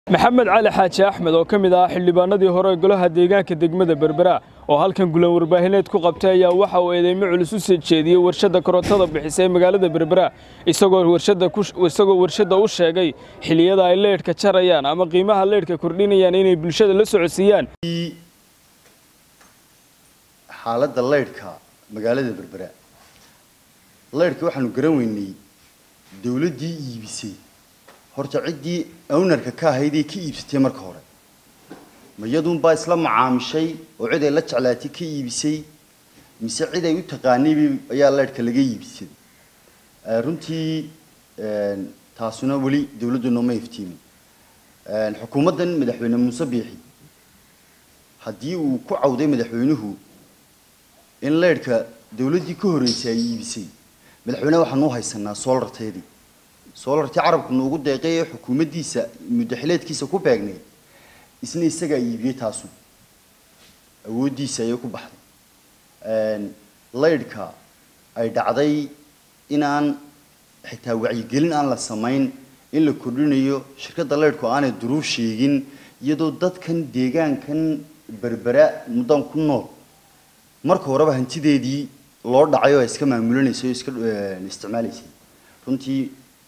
maxamed cali xaaji axmed oo ka mid ah xildhibaanadii hore ee golaha deegaanka degmada berbera oo halkan gulan warbaahineed ku qabtay ayaa waxa uu eedeymo culus u soo jeediyey warshadda korontada bixisa ee magaalada berbera isagoo warshadda u sheegay xiliyada ay leydhka jarayaan ama qiimaha leydhka kordhinayaan inay bulshada la socodsiiyaan xaaladda leydhka magaalada berbera leydhka waxaanu garan weynay dawladdii iibisay horta ciddii ownarka ka ahaydee ka iibsatay marka hore ma iyaduunbaa isla macaamishay oo cid ay la jeclaatay ka iibisay mise cid ay u taqaanay ayaa leydhka laga iibsaday runtii taasuna weli dawladdu nooma iftiimin xukuumaddan madaxweyne muuse biixi haddii uu ku cawday madaxweynuhu in leydhka dawladdii ka horreysay ay iibisay madaxweyneha waxaanu u haysanaa soolarteedii soolartii carabku nuugu deeqay ee xukuumaddiisa muddaxileedkiisa ku beegnay isna isagaa iibiyey taasu awooddiisa ayay ku baxday leydhka ay dhacday inaan xitaa wacyigelin aan la samayn in la kordhinayo shirkadda leydhku aanay duruuf sheegin iyadoo dadkan deegaankan berbera muddan ku nool marka horeba hantideedii loo dhacay oo ay iska maamulanaysa o iska isticmaalaysay runtii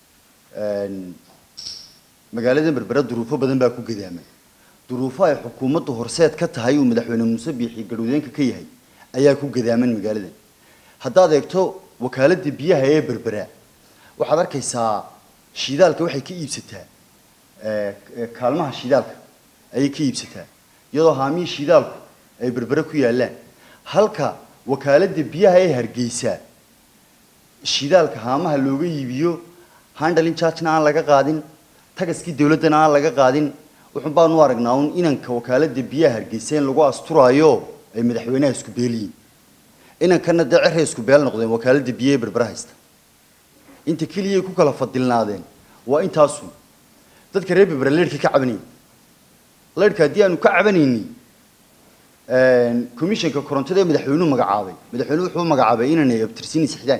magaalada berbera duruufo badan baa ku gadaamay duruufo ay xukuumaddu horseed ka tahay uu madaxweyne muuse biixi garwadeenka ka yahay ayaa ku gadaaman magaaladan haddaad eegto wakaaladda biyaha ee berbera waxaad arkaysaa shidaalka waxay ka iibsataa kaalmaha shidaalka ayay ka iibsataa iyadoo haamihii shidaalku ay berbere ku yaallaan halka wakaaladda biyaha ee hargeysa shidaalka haamaha looga iibiyo handalin chargena aan laga qaadin tagaskii dawladdana aan laga qaadin wuxuun baanu aragnaa un inanka wakaaladda biyaha hargeysa in lagu asturaayo ay madaxweynaha isku beeliyiin inankana dee ceray isku beel noqdeen wakaaladda biyaha ee berbera haysta inta keliyay ku kala fadilnaadeen waa intaasu dadka reer berbera leydhka ka cabanayay leydhka haddii aanu ka cabanayni commissionka korontada ee madaxweynuhu magacaabay madaxweynuhu wuxuu magacaabay inanay abtirsiini sixdaan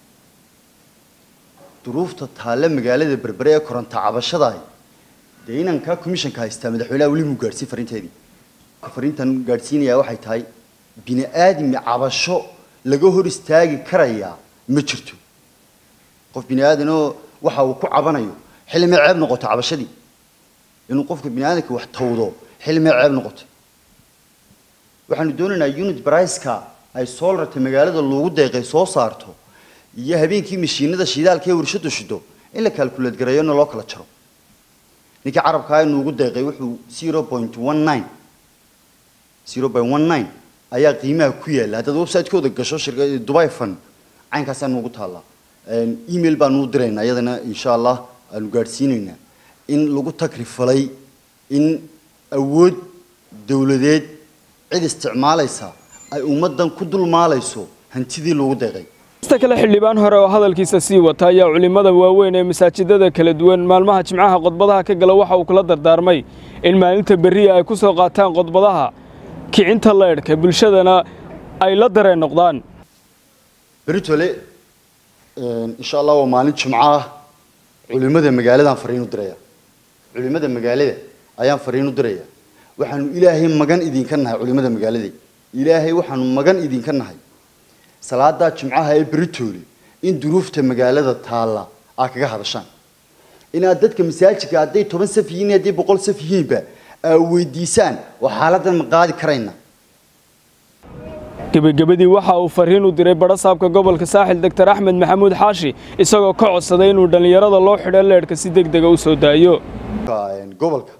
duruufta taale magaalada berbere ee koronto cabashadaay dee inanka commissionka haystaa madaxweynaha weli muu gaadhsiin fariinteedii fariintan gaadhsiinayaa waxay tahay bini aadmi cabasho laga hor istaagi karayaa ma jirto qof bini aadanoo waxa uu ku cabanayo xillimay ceeb noqoto cabashadii inuu qofka bini aadamka wax tawdo xillimay ceeb noqoto waxaanu doonaynaa unit briceka ay soolarta magaalada loogu deeqay soo saarto iyo habeenkii mashiinada shidaalka ee warshadu shido in la calculate gareeyona loo kala jaro ninkii carabkaa nuugu deeqay wuxuu zero point one nine zero point one nine ayaa qiimaha ku yaalla haddaad website-kooda gasho shirka dubai fund caynkaasaa nuugu taallaa email baanu u diraynaa iyadana insha allah aanu gaadhsiinaynaa in lagu takrifalay in awood dawladeed cid isticmaalaysa ay ummaddan ku dulmaalayso hantidii loogu deeqay ista kale xildhibaan hore oo hadalkiisa sii wata ayaa culimmada waaweyn ee masaajidada kala duwan maalmaha jimcaha qodbadaha ka gala waxa uu kula dardaarmay in maalinta berriya ay ku soo qaataan qodbadaha kicinta leydhka bulshadana ay la dareen noqdaan beritole insha allah waa maalin jimco ah culimmada magaaladaan fariin u diraya culimmada magaalada ayaan fariin u diraya waxaanu ilaahay magan idinka nahay culimmada magaalada ilaahay waxaanu magan idinka nahay salaadaa jimcaha ee beritoole in duruufta magaalada taalla aad kaga hadashaan inaad dadka masaajidka hadday toban saf yihiin hadday boqol saf yihiinba aad weydiisaan oo xaaladdan ma qaadi karayna gebagabadii waxa uu fariin u diray badhasaabka gobolka saaxil doctor axmed maxamuud xaashi isagoo ka codsaday inuu dhallinyarada loo xidho leedhka si deg dega u soo daayo gobolka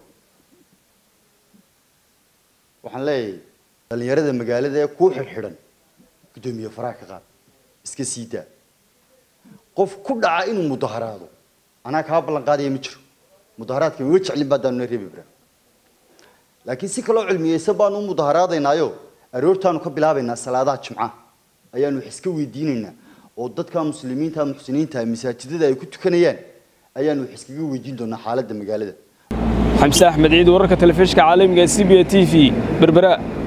waxaan leeyahay dhallinyarada magaalada ee ku xidhxidhan guddoomiye faraha ka qaad iska sii daa qof ku dhaca inuu mudaharaado anaa kaa ballan qaadaya ma jiro mudaharaadka ma jeclin baadaanu reebi bra laakiin si kaloo cilmiyeysan baanu u mudaharaadaynaayo aroortaanu ka bilaabaynaa salaadaha jimcaha ayaanu wax iska weydiinaynaa oo dadka muslimiinta muxsiniinta masaajidada ay ku tukanayaan ayaanu wax iskaga weydiin doonaa xaaladda magaalada xamse axmed ciid wararka telefishinka caalamiga ee c b a t v berbera